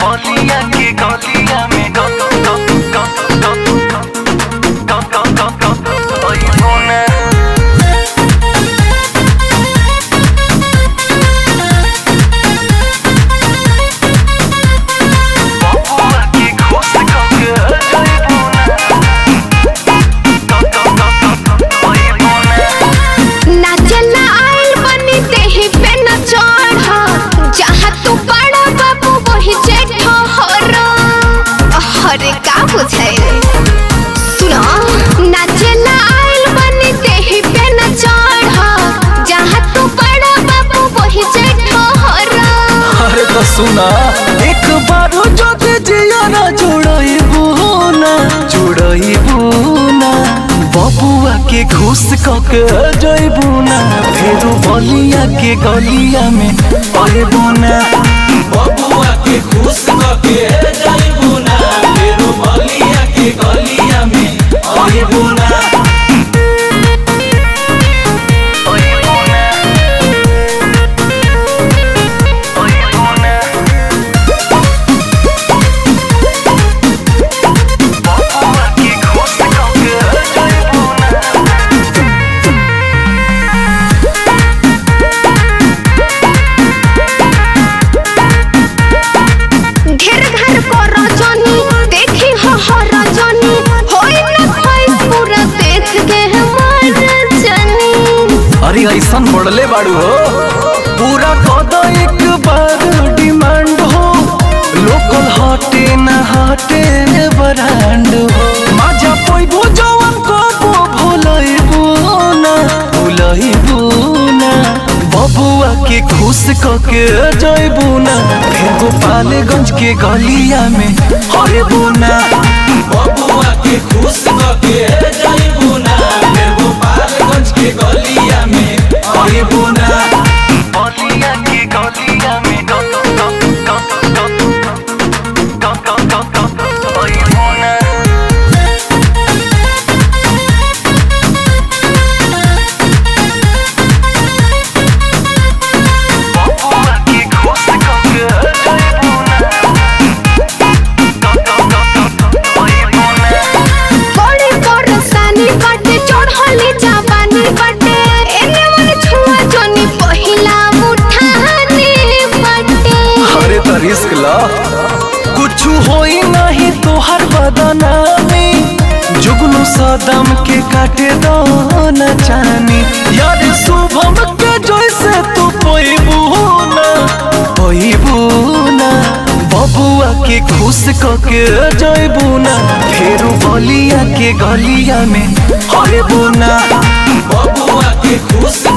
बलिया के गलिया में ग ग ग ग ग ग ग ग ग अइबो ना बबुआ के खुश कके जइबो ना ग ग ग ग अइबो ना नाचला आइल बनी देहि पे न चढ़ जहाँ तू बड़ा बाबू वही जेठ हर अरे का बुझाइल सुनो नाचला आइल बनी देहि पे न चढ़ जहाँ तू बड़ा बाबू वही जेठ हर अरे तो सुना एक बार যদি जियाना जुड़इबू ना जुड़इबू ना बबुआ के खुश कके जइबू ना फेरू बलिया के गलिया में अइबू ना बबुआ के खुश कके जाइबू ना फेरो बलिया के गलिया में आइबू ना अइबू ना अइबू ना बबुआ के खुश कके जइबू ना ढेर घर को रजनी देखी हो हो रजनी होई न खोइस पूरा देख के हमार जनी अरे ऐसन मोड़ले बाड़ू हो पूरा कद एक बार डिमांड हो लोकल हटे न हटे ब्रांड हो माजा पैबो जवन कबो भुलइबू ना भुलइबू ना बबुआ के खुश कके जइबू ना फिर गोपालगंज के गलिया में हइबू ना बबुआ के खुश कके जाइबू ना फेर गोपालगंज के गलिया में आइबू ना बलिया के गलिया में ग ग ग ग ग ग ग ग ग अइबू ना बबुआ के खुश कके जइबू ना ग ग ग ग अइबू ना बड़े बरसानी बाटे चढ़ली जाबानी बाटे एने मन छुआ जनी पहिला मुठानी बाटे अरे तो रिस्क ला कुछ होई नहीं तोहर बदना में जुगनू सदम के काटे दो न जानी यार शुभम के जैसे तू पैबू ना पैबू ना बबुआ के खुश कके जइबू ना फेरू बलिया के गलिया में हइबू ना बबुआ के खुश